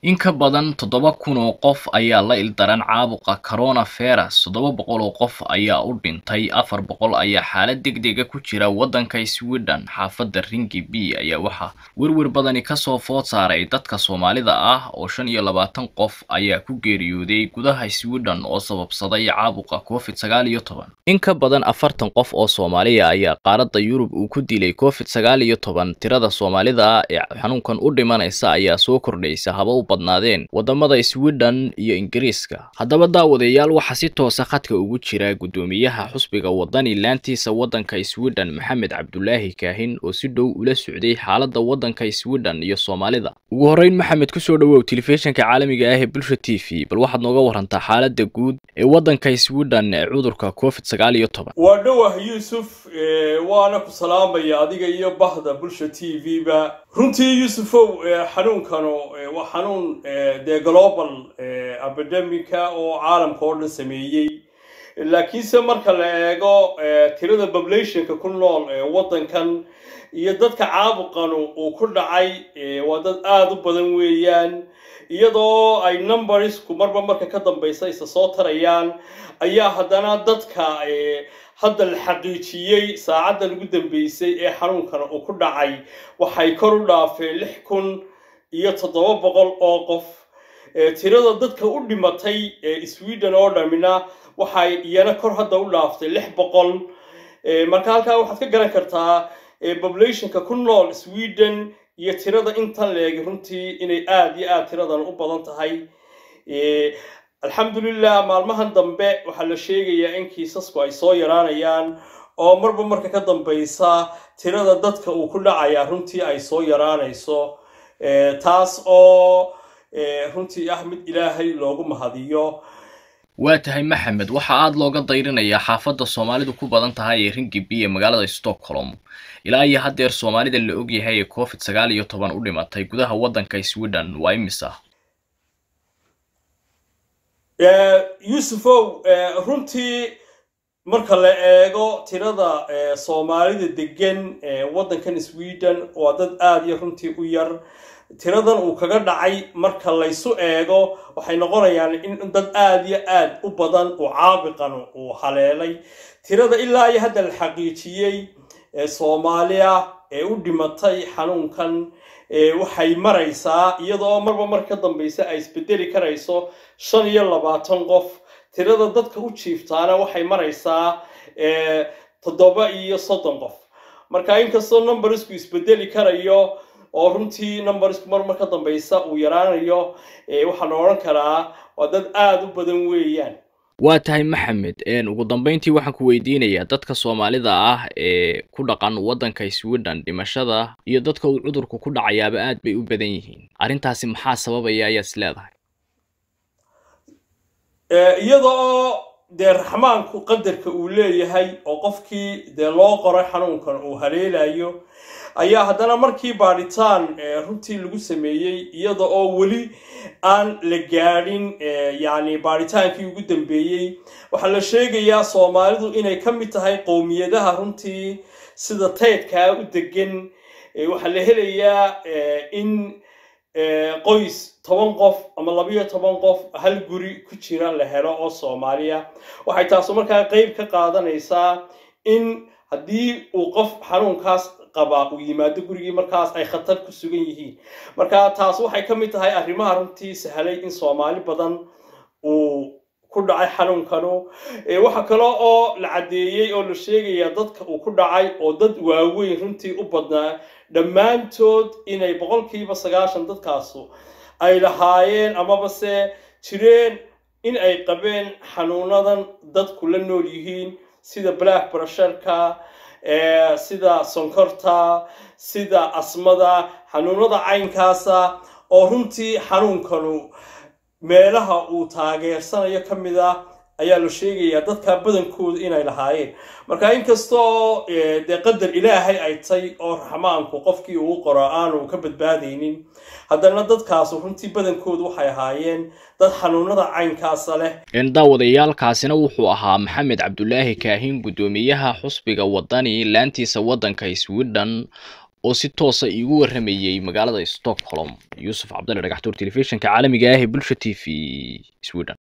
in ka badan toddoba kun oo qof ayaa la ildaran caabuqa coronavirus toddoba boqol oo qof ayaa u dhintay afar boqol ayaa xaalad degdega ku jira waddanka sweden xaafadda ringi b ayaa waxaa werwer badani kasoo food saaray dadka soomaalida ah oo shan iyo labaatan qof ayaa ku geeriyooday gudaha sweden oo sababsaday caabuqa covid sagaal iyo toban in ka badan afartan qof oo soomaaliya ayaa qaaradda yurub uu ku dilay covid sagaal iyo toban tirada soomaalida ee xanuunkan u dhimanaysa ayaa soo kordhaysa haba u badnaadeen wadamada sweden iyo ingiriiska haddaba daawadayaal waxaa si toosa khadka ugu jira guddoomiyaha xusbiga wadani laantiisa waddanka sweden maxamed cabdulaahi kaahin oo si dhow ula socday xaaladda waddanka sweden iyo soomaalida ugu horreyn maxamed kusoo dhawow telefishinka caalamiga ah ee bulsha t v bal waxaad nooga warantaa xaaladda guud ee waddanka sweden ee cudurka covid sagaal iyo toban waa dhowah yuusuf waana ku salaamaya adiga iyo bahda bulsha t v ba runtii yuusufow xanuunkanu waa xanuun dee global epidemica oo caalamka oo dhan sameeyey laakiinse marka la eego tirada populationka ku nool ee waddankan iyo dadka caabuqanu uu ku dhacay waa dad aada u badan weeyaan iyadoo ay numbersku marba marka ka dambaysa isa soo tarayaan ayaa haddana dadka hadda la xaqiijiyey saacaddan ugu dambeysay ee xanuunkana uu ku dhacay waxay kor u dhaafeen lix kun iyo toddoba boqol oo qof tirada dadka u dhimatay ee sweden oo dhamina waxay iyana kor hadda u dhaaftay lix boqol marka halkaa waxaad ka garan kartaa populationka ku nool sweden iyo tirada intan leegi runtii inay aada iyo aada tiradan u badan tahay alxamdulilah maalmahan dambe waxaa la sheegayaa in kiisasku ay soo yaraanayaan oo marba marka ka dambaysa tirada dadka uu ku dhacayaa runtii ay soo yaraanayso taas oo runtii ah mid ilaahay loogu mahadiyo waa tahay maxamed waxaa aada looga dayrinayaa xaafadda soomaalidu ku badan tahay ee ringibi ee magaalada stockholm ilaa iyo haddeer soomaalida la ogyahay ee covid sagaal iyo toban u dhimatay gudaha waddanka sweden waa imisa yuusufow runtii marka la eego tirada soomaalida degan waddankan sweden waa dad aada iyo runtii u yar tiradan uu kaga dhacay marka laysu eego waxay noqonayaan in dad aada iyo aada u badan uu caabiqan uu haleelay tirada ilaa iyo hadda la xaqiijiyey soomaaliya ee u dhimatay xanuunkan waxay maraysaa iyadoo marba marka ka dambaysa ay isbedeli karayso shan iyo labaatan qof tirada dadka u jiiftaana waxay maraysaa toddoba iyo soddon qof marka inkastoo numbersku isbedeli karayo oo runtii numbersku mar mar ka dambaysa uu yaraanayo waxaa la odhan karaa waa dad aada u badan weeyaan waa tahay maxamed ugu dambeyntii waxaan ku weydiinayaa dadka soomaalida ah ee ku dhaqan waddanka sweden dhimashada iyo dadka uu cudurku ku dhacayaaba aad bay u badan yihiin arrintaasi maxaa sababaya ayaad is leedahay iyada oo dee raxmaanku qadarka uu leeyahay oo qofkii dee loo qoray xanuunkan uu haleelayo ayaa haddana markii baadhitaan runtii lagu sameeyey iyada oo weli aan la gaadhin yacni baadhitaankii ugu dambeeyey waxaa la sheegayaa soomaalidu inay ka mid tahay qowmiyadaha runtii sida taydkaa u degan waxaa la helayaa in qoys toban qof ama labayo toban qof hal guri ku jira la helo oo soomaaliya waxay taasu markaa qeyb ka qaadanaysaa in haddii uu qof xanuunkaas qabaa uu yimaado gurigii markaas ay khatar ku sugan yihiin marka taas waxay ka mid tahay arrimaha runtii sahlay in soomaali badan uu ku dhacay xanuunkanu waxa kale oo la caddeeyey oo la sheegaya dadka uu ku dhacay oo dad waaweyn runtii u badnaa dhammaantood inay boqolkiiba sagaashan dadkaasu ay lahaayeen amaba se jireen in ay qabeen xanuunadan dadku la nool yihiin sida black brusherka sida sonkorta sida asmada xanuunada caynkaasa oo runtii xanuunkanu meelaha uu taageersanayo ka mid ah ayaa la sheegayaa dadka badankooda inay lahaayeen marka inkastoo dee qadar ilaahay ay tay oo raxmaanku qofkii uu qoro aanu ka badbaadaynin haddana dadkaasu runtii badankoodu waxay ahaayeen dad xanuunada caynkaasa leh daawadayaalkaasina wuxuu ahaa maxamed cabdulaahi kaahin guddoomiyaha xusbiga wadani laantiisa waddanka sweden oo si toosa iigu warramayey magaalada stockholm yuusuf cabdalle dhagaxtuur telefishinka caalamiga ah ee bulsha t v sweden